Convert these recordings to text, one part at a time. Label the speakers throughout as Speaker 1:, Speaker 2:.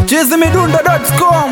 Speaker 1: chizimidundo.com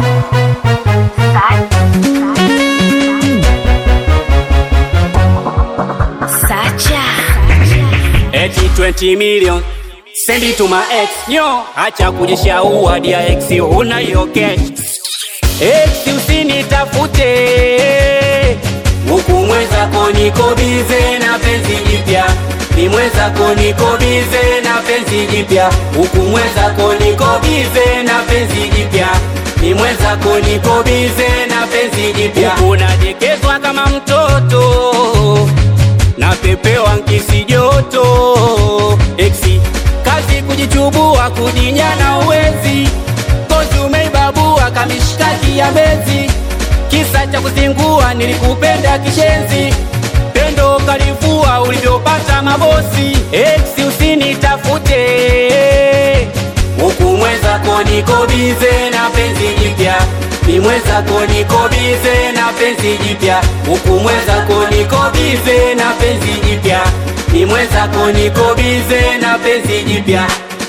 Speaker 2: Sacha.
Speaker 3: Eti 20 million send it to my ex nyo, acha kujishaua dia ex, una hiyo cash ex, usinitafute huku mwenzako niko bize na penzi jipya ni mwenzako niko bize na penzi jipya huku mwenzako niko bize na penzi jipya ni mwenzako niko bize na penzi jipya huku nadekezwa kama mtoto napepewa nkisi joto eksi kazi kujichubua kujinyana uwezi kozi umeibabua kamishkaki ya mbezi kisa cha kuzingua nilikupenda kishenzi pendo kalivua ulivyopata mabosi eksi usinitafute huku mwenzako niko bize na penzi jipya ni mwenzako niko bize na penzi jipya huku mwenzako niko bize na penzi jipya ni mwenzako niko bize na penzi jipya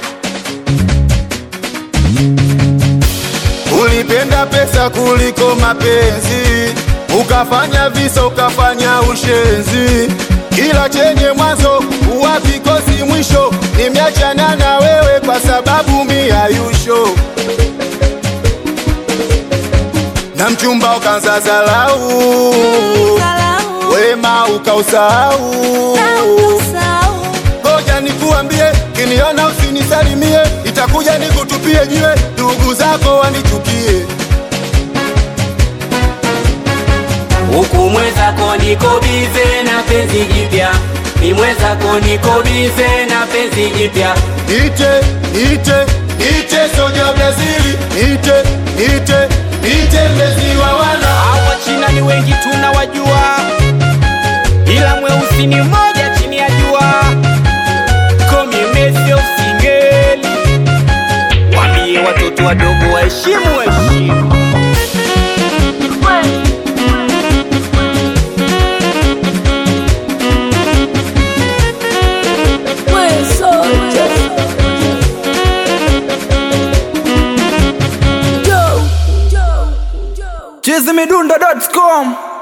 Speaker 4: Ulipenda pesa kuliko mapenzi, ukafanya visa, ukafanya ushenzi. Kila chenye mwanzo huwa kikosi mwisho. Nimeachana na wewe kwa sababu miayusho na mchumba ukaanza zalau, wema ukausahau. Ngoja nikuambie, kiniona usinisalimie, itakuja nikutupie jiwe, ndugu zako wanichukie.
Speaker 3: huku mwenzako niko bize na penzi jipya ni mwenzako niko bize na penzi jipya
Speaker 4: Ite, ite, ite soja Brazili, ite, ite, ite mlezi wa wana.
Speaker 3: hawa china ni wengi tunawajua ila mweusi ni mmoja chini ya jua komi mesio singeli wambie watoto wadogo waheshimu heshimu
Speaker 1: chizimidundo.com